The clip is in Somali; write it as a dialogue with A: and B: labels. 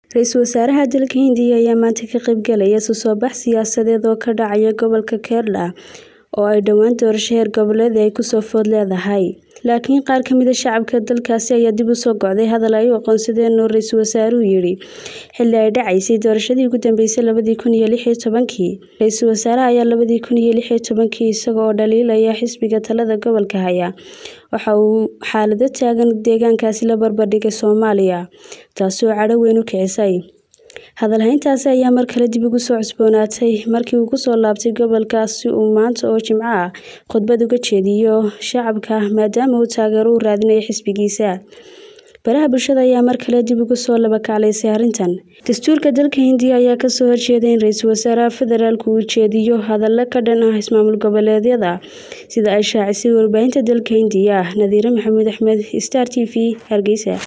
A: Ra-iisul wasaaraha dalka Hindiya ayaa maanta ka qaybgalaya isu soo bax siyaasadeed oo ka dhacaya gobolka Kerala oo ay dhowaan doorasho heer goboleed ay kusoo food leedahay. Laakiin qaar ka mid ah shacabka dalkaasi ayaa dib u soo go'day hadal ay u aqoonsadeen inuu ra-iisul wasaaruhu yidhi xilli ay dhacaysay doorashadii ugu dambeysay labadii kun iyo lix iyo tobankii. Ra-iisul wasaaraha ayaa labadii kun iyo lix iyo tobankii isaga oo dhaliilaya xisbiga talada gobolka haya waxa uu xaalado taagan deegaankaasi la barbardhigay Soomaaliya, taasi oo cadho weyn u kicisay. Hadal hayntaasi ayaa mar kale dib ugu soo cusboonaatay markii uu ku soo laabtay gobolkaas si uu maanta oo Jimco ah khudbad uga jeediyo shacabka maadaama uu taageero u raadinayo xisbigiisa. Baraha bulshada ayaa mar kale dib ugu soo laba kaclaysay arrintan. Dastuurka dalka Hindiya ayaa ka soo horjeeday in ra-iisul wasaaraha federaalku uu jeediyo hadallo ka dhan ah ismaamul goboleedyada sida ay shaacisay warbaahinta dalka Hindiya. Nadiire Maxamuud Axmed, Star TV, Hargeysa.